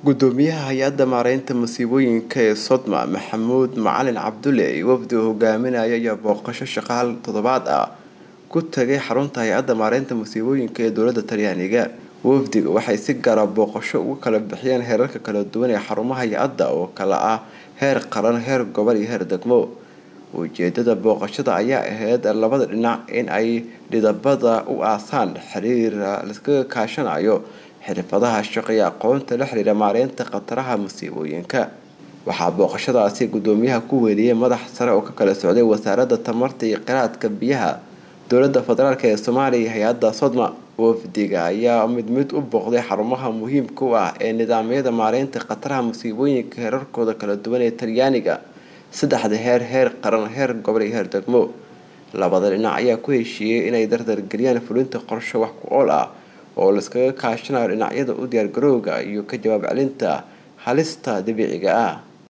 gudoomiyaha hay-adda maareynta masiibooyinka ee sodma maxamuud macalin cabdulle iyo wafdi uu hogaaminaya ayaa booqasho shaqaal toddobaad ah ku tagay xarunta hay-adda maareynta masiibooyinka ee dowladda talyaaniga wafdiga waxay si gaara booqasho ugu kala bixiyeen heerarka kala duwan ee xarumaha hay-adda oo kala ah heer qaran heer gobol iyo heer degmo ujeedada booqashada ayaa ahayd labada dhinac in ay dhidabada u aasaan xiriir laiskaga kaashanayo xirfadaha shaqo iyo aqoonta la xiriira maareynta khataraha masiibooyinka waxaa booqashadaasi gudoomiyaha ku weeliyey madax sare oo ka kala socday wasaaradda tamarta iyo qiraadka biyaha dowladda federaalk ee soomaaliya iyo hay-adda sodma wafdiga ayaa mid mid u booqday xarumaha muhiimka u ah ee nidaamyada maareynta khataraha masiibooyinka heerarkooda kala duwan ee talyaaniga saddexda heer heer qaran heer gobol iyo heer degmo labada dhinac ayaa ku heshiiyey inay dardargeliyaan fulinta qorsho wax ku ool ah oo laiskaga kaashanayo dhinacyada u diyaargarowga iyo ka jawaab celinta halista dabiiciga ah